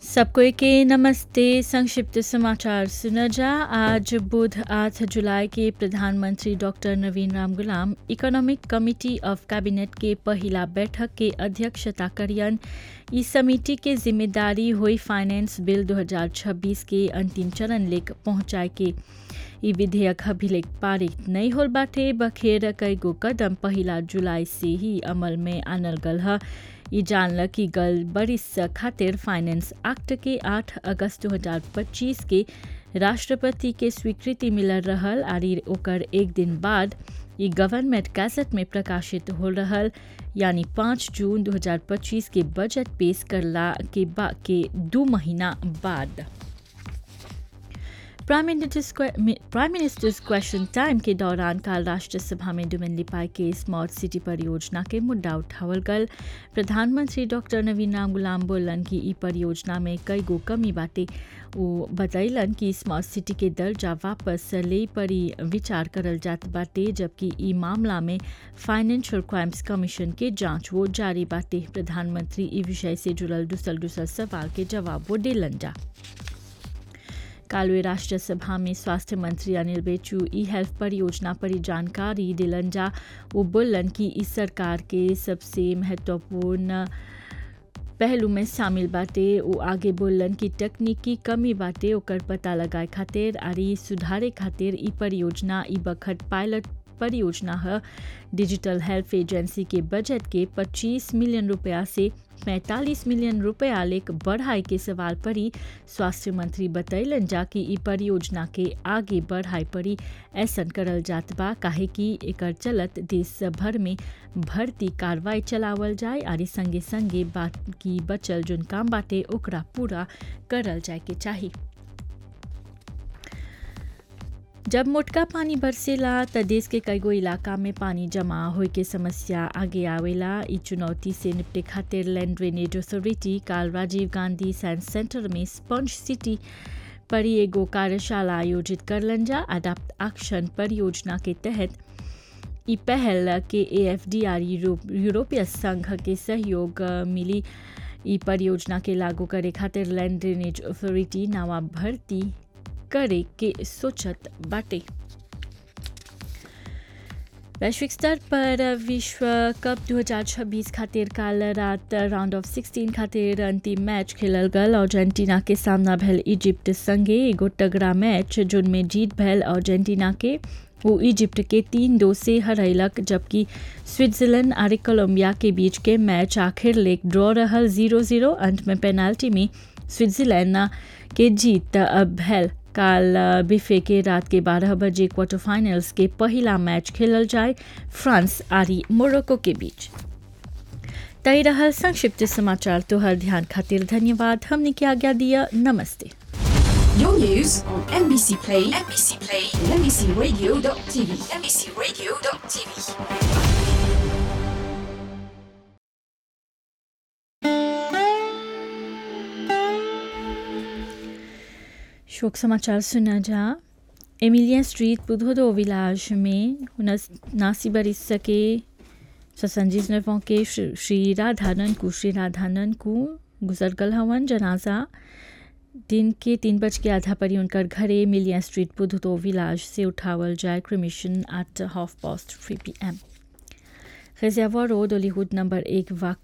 सबको के नमस्ते संक्षिप्त समाचार सुना जा आज बुध आठ जुलाई के प्रधानमंत्री डॉक्टर नवीन राम गुलाम इकोनॉमिक कमिटी ऑफ कैबिनेट के पहला बैठक के अध्यक्षता करियन इस समिति के जिम्मेदारी हुई फाइनेंस बिल 2026 के अंतिम चरण लेक पहुंचाए के ई विधेयक अभिलेख पारित नहीं होल बाटे बखेर कई गो कदम पहला जुलाई से ही अमल में आनल गल है ई जानल कि गल बरिस खातिर फाइनेंस एक्ट के 8 अगस्त 2025 के राष्ट्रपति के स्वीकृति मिलल रहल आरी ओकर एक दिन बाद ई गवर्नमेंट गैजेट में प्रकाशित हो रहल यानी 5 जून 2025 के बजट पेश करला के बा के दो महीना बाद प्राइम मिनिस्टर्स क्वेश्चन टाइम के दौरान काल राष्ट्रसभा में डुमन लिपाई के स्मार्ट सिटी परियोजना के मुद्दा उठावल गल प्रधानमंत्री डॉक्टर नवीन राम गुलाम बोलन कि ई परियोजना में कई गो कमी बाटे वो बतैलन कि स्मार्ट सिटी के दर्जा वापस ले परी विचार करल जात बाटे जबकि ई मामला में फाइनेंशियल क्राइम्स कमीशन के जांच वो जारी बाटे प्रधानमंत्री ई विषय से जुड़ल दूसर दूसर सवाल के जवाब वो दिलन जा कालवे राष्ट्रसभा में स्वास्थ्य मंत्री अनिल बेचू ई हेल्थ परियोजना पर जानकारी दिलन जा वो बोलन कि इस सरकार के सबसे महत्वपूर्ण पहलू में शामिल बाटे वो आगे बोलन कि तकनीकी कमी बाटे ओकर पता लगाए खातिर आरी सुधारे खातिर ई परियोजना ई बखत पायलट परियोजना है डिजिटल हेल्थ एजेंसी के बजट के 25 मिलियन रुपया से 45 मिलियन रुपया लेक बढ़ाई के सवाल पर ही स्वास्थ्य मंत्री बतैलन जा कि ई परियोजना के आगे बढ़ाई परी ऐसन करल जात बा काहे कि एकर चलत देश भर में भर्ती कार्रवाई चलावल जाए आरी संगे संगे बाकी बचल जोन काम बाटे ओकरा पूरा करल जाए के चाहिए जब मोटका पानी बरसेला त देश के कईगो इलाका में पानी जमा होए के समस्या आगे आवेला ई चुनौती से निपटे खातिर लैंड ड्रेनेज अथॉरिटी काल राजीव गांधी साइंस सेंटर में स्पंज सिटी पर एगो कार्यशाला आयोजित करलन जा अडाप्ट एक्शन परियोजना के तहत ई पहल के ए एफ डी आर यूरोपीय संघ के सहयोग मिली ई परियोजना के लागू करे खातिर लैंड ड्रेनेज अथॉरिटी नवा भर्ती करे के सोचत बाटे वैश्विक स्तर पर विश्व कप 2026 खातिर काल रात राउंड ऑफ 16 खातिर अंतिम मैच खेलल गल अर्जेंटीना के सामना भेल इजिप्ट संगे एगो तगड़ा मैच जिनमें जीत भेल अर्जेंटीना के वो इजिप्ट के तीन दो से हरैलक जबकि स्विट्जरलैंड और कोलंबिया के बीच के मैच आखिर लेक ड्रॉ रहल जीरो जीरो अंत में पेनाल्टी में स्विट्जरलैंड के जीत भेल काल बिफे के रात के 12 बजे क्वार्टर फाइनल्स के पहला मैच खेलल जाए फ्रांस आरी मोरक्को के बीच तय रहल संक्षिप्त समाचार तोहर ध्यान खातिर धन्यवाद हमने की आज्ञा दिया नमस्ते Your news on MBC Play, MBC Play, and MBCRadio.tv, MBCRadio.tv. शोक समाचार सुना जा एमिलिया स्ट्रीट बुधोदो विलाज में नासी बरिस के ससंजीज नवों के श्री राधानंद को श्री राधानंद को गुजर गल हवन जनाजा दिन के तीन बज के आधा पर उनकर घरे मिलिया स्ट्रीट बुधोदो विलाज से उठावल जाए cremation at half past three P M खजियावा रोड ओलीहुड नंबर एक वाक